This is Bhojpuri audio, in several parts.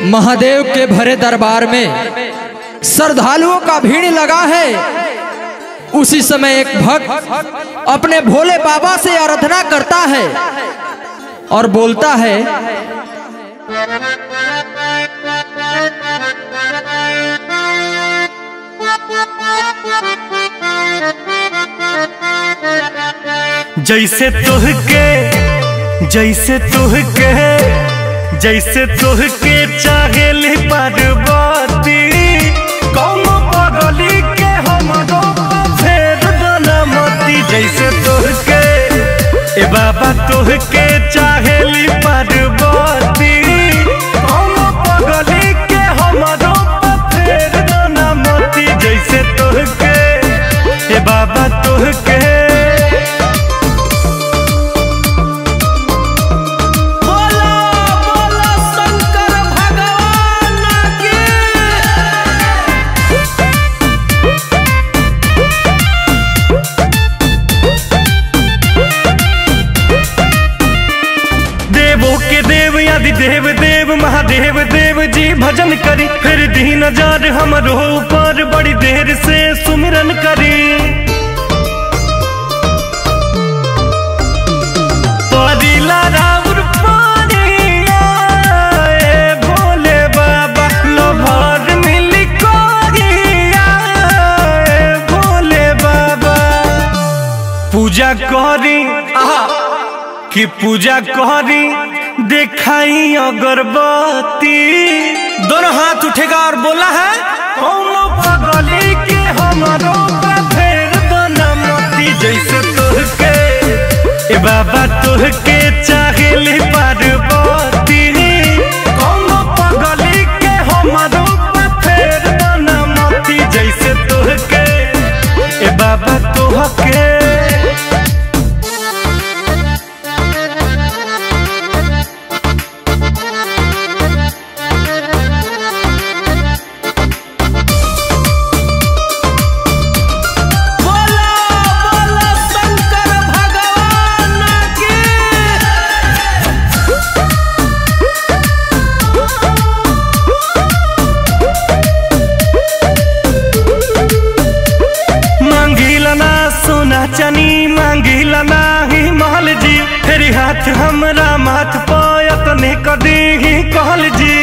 महादेव के भरे दरबार में श्रद्धालुओं का भीड़ लगा है उसी समय एक भक्त अपने भोले बाबा से आराधना करता है और बोलता है जैसे तुहके जैसे तुहके जैसे तुहके चाहेली पार्वती कौन पगली के हमरो फेर बनमती जैसे तुहके ए बाबा तुहके चाहेली पार्वती कौन पगली के हमरो फेर बनमती जैसे तुहके ए बाबा तुहके बोला बोला शंकर भगवान की देवों के देव आदि देव देव महादेव देव जी भजन करी फिर दीन जार हमरो ऊपर बड़ी देर से सुमिरन करी परिला राउर पानिया, ए भोले बाबा लोभर मिली कोरिया, ए भोले बाबा पूजा करी आहा कि पूजा करी देखाई अगरबत्ती दोनों हाथ उठेगा और बोला है कौनो पगली के हमारो फेर बनमती जैसे तुहके ए बाबा तुहके चाहेली पार्वती कौनो पगली के हमारो फेर बनमती जैसे तुहके ए बाबा तुहके बोला बोला शंकर भगवान की मांगिला ना सोना चनी मांगिला ना ही महल जी फेरी हाथ हमरा माथ पायत ने कदी ही कहल जी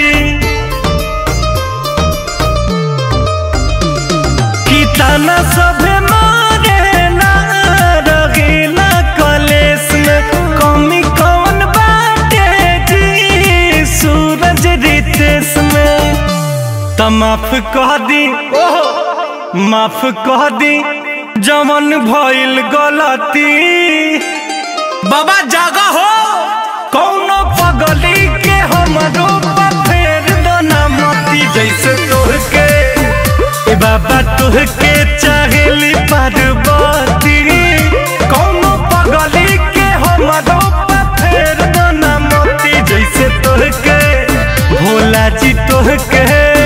की ताना सभे मारे ना रगीला कलेस में कमी कौन बाटे जी सूरज रितेश में त माफ कह दी माफ कह दी जमन भइल गलती बाबा जागा हो कौनो पगली के हमरो फेर दना मती जैसे तोहके ए बाबा तोहके चाहेली पार्वती कौनो पगली के हमरो फेर दना मती जैसे तोहके भोला जी तोहके